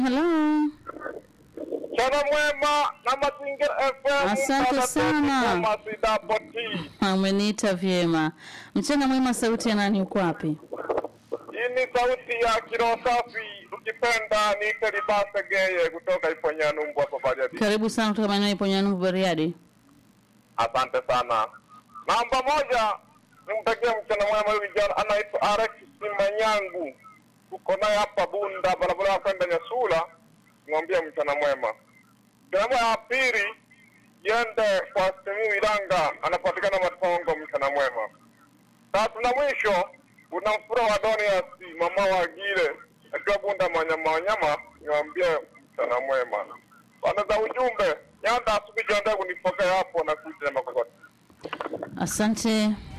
Hello. Mchana mwema na Mazingira FM. Asante Mtata sana. Toti Thomas Idapoti. Umeniita vyema. Mchana mwema, sauti ya nani? Uko wapi? Hii ni sauti ya Kiroho Safi, ukipenda niite Libase Geye kutoka Iponyanumbu hapo Bariadi. Karibu sana kutoka maeneo ya Iponyanumbu, Bariadi. Asante sana. Namba moja, nimtakie mchana mwema huyu kijana anaitwa Alex Simanyangu. Tuko naye hapa Bunda, barabara ya kwenda Nyasula. Mwambie mchana mwema. Mchana mwema ya pili, yende kwa Simiyu Ilanga, anapatikana Matongo, mchana mwema. Tatu na mwisho, kuna mfura wa Donias, mama wa Gile, akiwa Bunda Manyama Wanyama, niwaambie mchana mwema. Bana za ujumbe, nyanda asubuhi jiandae kunipokea hapo na kuja na makokoto. Asante.